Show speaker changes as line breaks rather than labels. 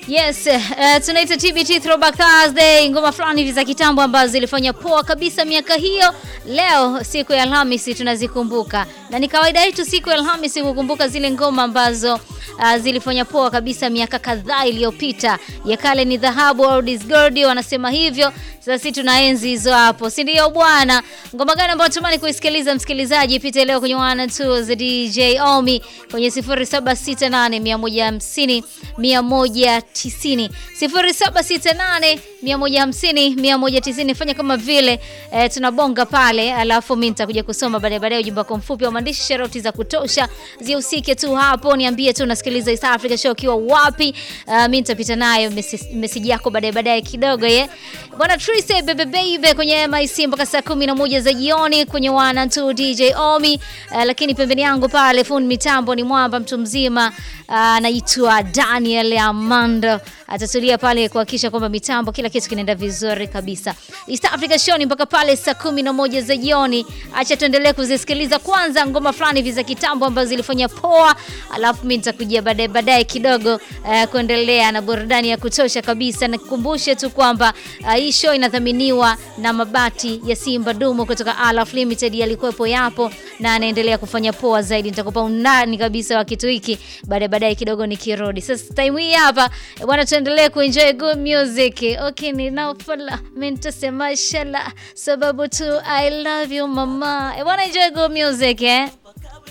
Yes, uh, tunaita TBT Throwback Thursday, ngoma fulani hivi za kitambo ambazo zilifanya poa kabisa miaka hiyo. Leo siku ya Alhamisi tunazikumbuka, na ni kawaida yetu siku ya Alhamisi kukumbuka zile ngoma ambazo uh, zilifanya poa kabisa miaka kadhaa iliyopita. Ya kale ni dhahabu, old is gold, wanasema hivyo. Sasa sisi tunaenzi hizo hapo, si ndio bwana? Ngoma gani ambayo tumani kuisikiliza msikilizaji? Pita leo kwenye one two za DJ Omi kwenye 0768 150 190 0768 150 190. Fanya kama vile eh, tunabonga pale, alafu mimi nitakuja kusoma baadaye baadaye ujumbe wako mfupi wa maandishi, sharoti za kutosha zihusike tu hapo, niambie tu unasikiliza East Africa Show ukiwa wapi. Uh, mimi nitapita nayo message yako baadaye baadaye kidogo ye bwana Trise bebe baby kwenye MIC mpaka saa 11 za jioni kwenye wana tu DJ Omi. Uh, lakini pembeni yangu pale fundi mitambo ni mwamba mtu mzima anaitwa uh, Daniel Amando atatulia pale kuhakikisha kwamba mitambo kila kitu kinaenda vizuri kabisa. East Africa Show ni mpaka pale saa 11 za jioni. Acha tuendelee kuzisikiliza kwanza ngoma fulani hivi za kitambo ambazo zilifanya poa, alafu mimi nitakujia baadaye baadaye kidogo uh, kuendelea na burudani ya kutosha kabisa. Nikukumbushe tu kwamba uh, hii show inadhaminiwa na mabati ya Simba Dumu kutoka Alaf Limited, yalikuwepo yapo na anaendelea kufanya poa zaidi. Nitakupa undani kabisa wa kitu hiki baadaye baadaye kidogo nikirudi. Sasa time hii hapa bwana, tuendelee kuenjoy good music. Okay, ninafala mimi nitasema shala sababu tu I love you mama. Bwana, enjoy good music eh.